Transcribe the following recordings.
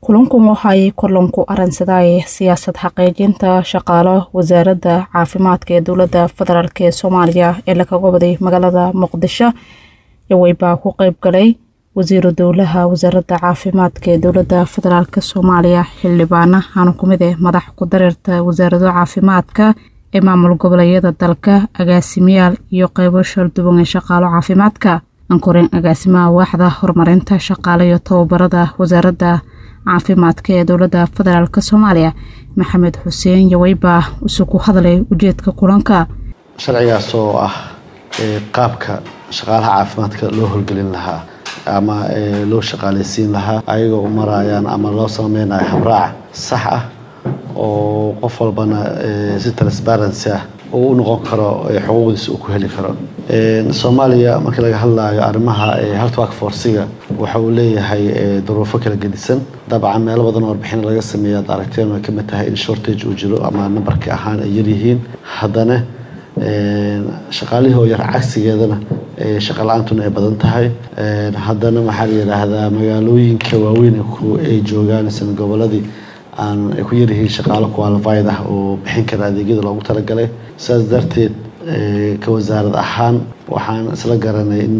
kulankan waxaay kulanku aransadaaye siyaasad xaqiijinta shaqaalo wasaaradda caafimaadka ee dowladda federaalk ee soomaaliya ee lakaga waday magaalada muqdisho yaweybaa ku qeyb galay wasiiru dowlaha wasaaradda caafimaadka ee dowladda federaalk soomaaliya xildhibaana hana kumid eh madax ku dareerta wasaarado caafimaadka ee maamul goboleedyada dalka agaasimayaal iyo qeybo shalduwan ee shaqaalo caafimaadka ankoreen agaasimaha waaxda horumarinta shaqaale iyo tababarada wasaaradda caafimaadka ee dowladda federaalk soomaaliya maxamed xuseen yaweybaa isugu hadlay ujeedka kulanka sharcigaas oo ah qaabka shaqaalaha caafimaadka loo howlgelin lahaa ama loo shaqaaleysiin lahaa ayagoo u marayaan ama loo sameynayo habraac sax ah oo qof walbana si transparency ah uu u noqon karo xuquuqdiisa uu ku heli karo soomaaliya markii laga hadlayo arrimaha health work forciga waxa uu leeyahay duruufo kala gedisan dabcan meelo badan oo warbixin laga sameeya ad aragteen way kamid tahay in shortage uu jiro ama nambarka ahaan ay yaryihiin haddana shaqaalihii oo yar cagsigeedana shaqa la-aantuna ay badan tahay haddana waxaa la yidhaahdaa magaalooyinka waaweyn ay joogaan isna goboladii aan ay ku yaryihiin shaqaalo qualified ah oo bixin kara adeegyada loogu talagalay sidaas darteed ka wasaarad ahaan waxaan isla garanay in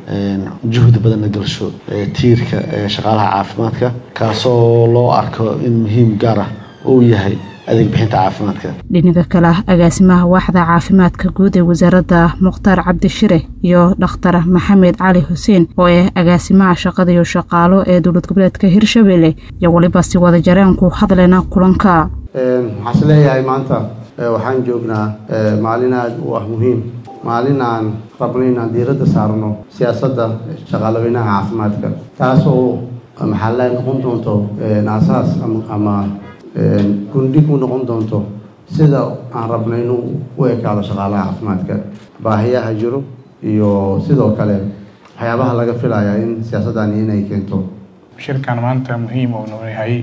juhdi badan la gelsho tiirka shaqaalaha caafimaadka kaasoo loo arko in muhiim gaar ah uu yahay adeeg bixinta caafimaadka dhinaga kale agaasimaha waaxda caafimaadka guud ee wasaaradda mukhtaar cabdishire iyo dhakhtar maxamed cali xuseen oo ah agaasimaha shaqada iyo shaqaalo ee dowlad goboleedka hirshabelle iyo weliba si wada jareenku hadleyna kulanka waxaan is leeyahay maanta waxaan joognaa maalin aada u ah muhiim maalin aan rabno inaan diiradda saarno siyaasadda shaqaalaweynaha caafimaadka taas oo maxaa la noqon doonto aasaas ama gundhig u noqon doonto sida aan rabno inuu u ekaado shaqaalaha caafimaadka baahiyaha jiro iyo sidoo kale waxyaabaha laga filaya in siyaasaddani inay keento shirkan maanta muhiim uu noo yahay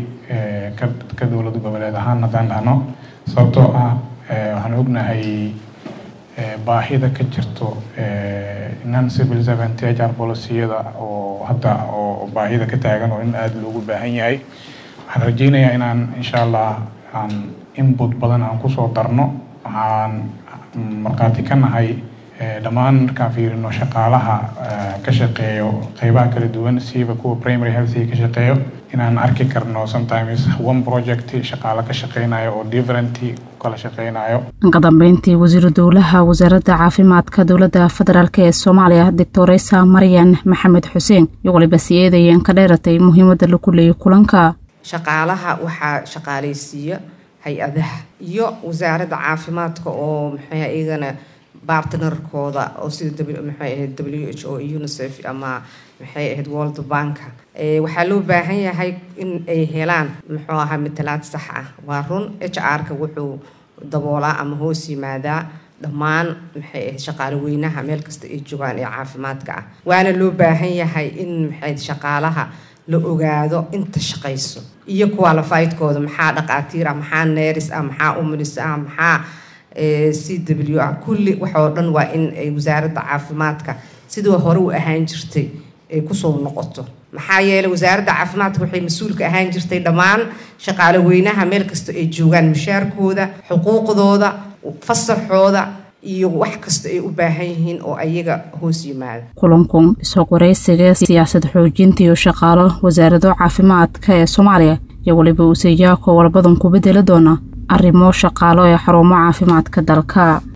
ka dowlad goboleed ahaan haddaan dhahno sababtoo ah waxaan ognahay baahida ka jirto non civil servant hr policiyada oo hadda oo baahida ka taagan oo in aada loogu baahan yahay waxaan rajeynayaa inaan insha allah aan input badan aan kusoo darno waxaan markhaati ka nahay dhammaan markaan fiirino shaqaalaha ka shaqeeyo qeybaha kala duwan siiba kuwa primary healthiga ka shaqeeyo inaan arki karno sometimes one project shaqaalo ka shaqeynayo oo different kala shaqeynayo ka dambeyntii wasiiru dowlaha wasaaradda caafimaadka dowladda federaalk ee soomaaliya doctoresa maryan maxamed xuseen iyo waliba si eedayeen ka dheeratay muhiimadda lagu leeyay kulanka shaqaalaha waxaa shaqaaleysiiya hay-adaha iyo wasaaradda caafimaadka oo maxay iyagana bartnerkooda oo sida maxay ahayd w h o unicef ama maxay ahayd world banka waxaa loo baahan yahay in ay helaan muxuu ahaa matalaad sax ah waa run h r-ka wuxuu daboolaa ama hoos yimaadaa dhammaan maxay ahayd shaqaalo weynaha meel kasta ay joogaan ee caafimaadka ah waana loo baahan yahay in maxay shaqaalaha la ogaado inta shaqayso iyo qualifiedkooda maxaa dhaqaatiir ah maxaa neris ah maxaa umulis ah maxaa c w ah kulli waxoo dhan waa in ay wasaaradda caafimaadka sidii hore u ahaan jirtay ay kusoo noqoto maxaa yeeley wasaaradda caafimaadka waxay mas-uulka ahaan jirtay dhammaan shaqaalo weynaha meel kasta ay joogaan mushaarkooda xuquuqdooda fasaxooda iyo wax kasta ay u baahan yihiin oo ayaga hoos yimaada kulankan isoo waraysiga siyaasad xoojinta iyo shaqaalo wasaarado caafimaadka ee soomaaliya iyo weliba useeyaako walbadan ku bedeli doona arrimo shaqaalo ee xarumo caafimaadka dalka